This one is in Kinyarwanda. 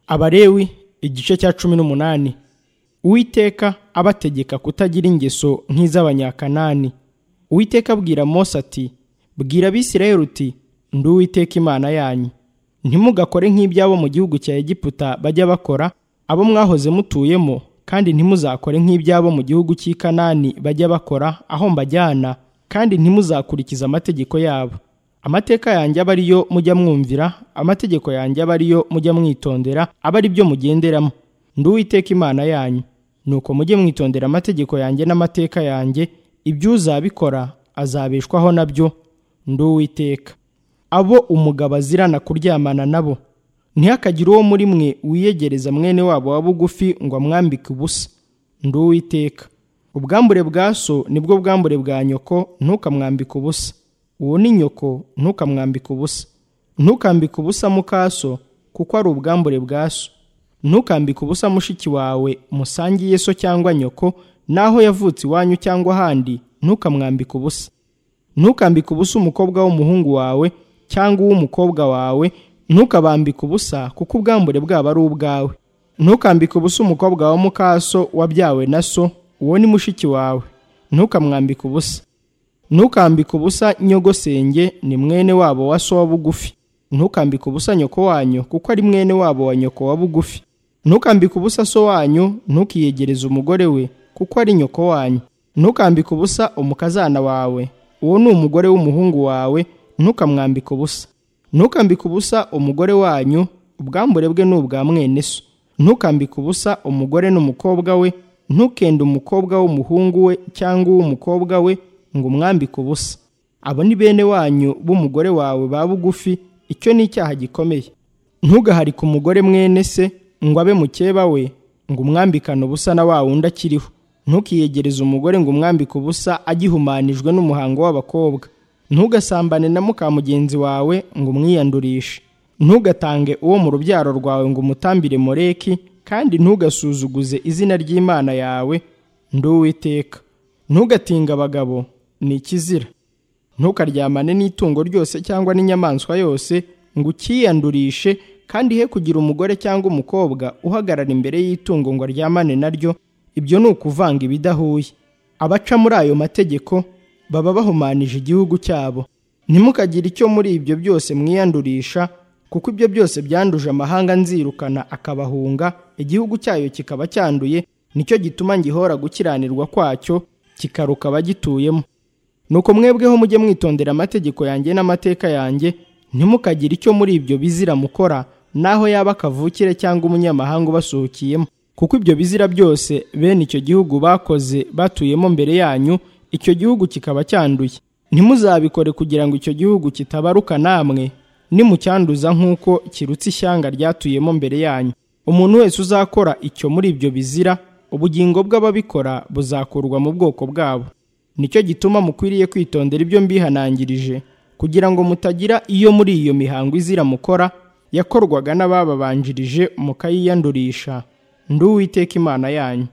abalewi igice cya cumi n'umunani uwiteka abategeka kutagira ingeso nk'iz'abanyakanani uwiteka abwira mose ati bwira abisirayeli uti ndi uwiteka imana yanyu ntimugakore nk'ibyabo mu gihugu cya egiputa bajya bakora abo mwahoze mutuyemo kandi ntimuzakore nk'ibyabo mu gihugu cy'i kanani bajya bakora aho mbajyana kandi ntimuzakurikiza amategeko yabo amateka yanjye aba ariyo mujya mwumvira amategeko yanjye aba ariyo mujya mwitondera aba ari byo mugenderamo ndi uwiteka imana yanyu nuko mujye mwitondera amategeko yanjye n'amateka yanjye ibyo uzabikora azabeshwaho nabyo ndi uwiteka abo umugabo azirana kuryamana nabo ntihakagire uwo muri mwe wiyegereza mwene wabo wa bugufi ngo amwambike ubusa ndi uwiteka ubwambure bwa so nibwo bwambure bwa nyoko ntukamwambike ubusa uwo ni nyoko ntukamwambike ubusa ntukambike ubusa mukaso kuko ari ubwambure bwa so ntukambike ubusa mushiki wawe musangiye so cyangwa nyoko n'aho yavutse iwanyu cyangwa ahandi ntukamwambike ubusa ntukambike ubusa umukobwa w'umuhungu wawe cyangwa uw'umukobwa wawe ntukabambike ubusa kuko ubwambure bwabo ari ubwawe ntukambike ubusa umukobwa wa mukaso wabyawe na so uwo ni mushiki wawe ntukamwambike ubusa ntukambike ubusa nyogosenge ni mwene wabo wa so wa bugufi ntukambike ubusa nyoko wanyu kuko ari mwene wabo wa nyoko wa bugufi ntukambike ubusa so wanyu ntukiyegereze umugore we kuko ari nyoko wanyu ntukambike ubusa umukazana wawe uwo ni umugore w'umuhungu wawe ntukamwambike ubusa ntukambike ubusa umugore wanyu ubwambure bwe ni ubwa mwene so ntukambike ubusa umugore n'umukobwa we ntukende umukobwa w'umuhungu we cyangwa uw'umukobwa we ngo umwambike ubusa abo ni bene wanyu b'umugore wawe ba bugufi icyo ni icyaha gikomeye ntugaharike umugore mwene se ngo abe mukeba we ngo umwambikane ubusa na wa wundi akiriho ntukiyegereze umugore ngo umwambike ubusa agihumanijwe n'umuhango w'abakobwa ntugasambane na muka mugenzi wawe ngo umwiyandurishe ntugatange uwo mu rubyaro rwawe ngo umutambire moreki kandi ntugasuzuguze izina ry'imana yawe ndi uwiteka ntugatinga abagabo ni ikizira ntukaryamane n'itungo ryose cyangwa n'inyamaswa yose ngo ukiyandurishe kandi he kugira umugore cyangwa umukobwa uhagarara imbere y'itungo ngo aryamane naryo ibyo ni ukuvanga ibidahuye abaca muri ayo mategeko baba bahumanije igihugu cyabo ntimukagire icyo muri ibyo byose mwiyandurisha kuko ibyo byose byanduje amahanga nzirukana akabahunga igihugu cyayo kikaba cyanduye nicyo gituma ngihora gukiranirwa kwacyo kikaruka abagituyemo nuko mwebweho mujye mwitondera amategeko yanjye n'amateka yanjye ntimukagire icyo muri ibyo bizira mukora naho yaba akavukire cyangwa umunyamahanga ubasuhukiyemo kuko ibyo bizira byose bene icyo gihugu bakoze batuyemo mbere yanyu icyo gihugu kikaba cyanduye ntimuzabikore kugira ngo icyo gihugu kitabaruka namwe nimucyanduza nk'uko kirutse ishyanga ryatuyemo mbere yanyu umuntu wese uzakora icyo muri ibyo bizira ubugingo bw'ababikora buzakurwa mu bwoko bwabo nicyo gituma mukwiriye kwitondera ibyo mbihanangirije kugira ngo mutagira iyo muri iyo mihango izira mukora yakorwaga n'abababanjirije mukayiyandurisha ndi uwiteka imana yanyu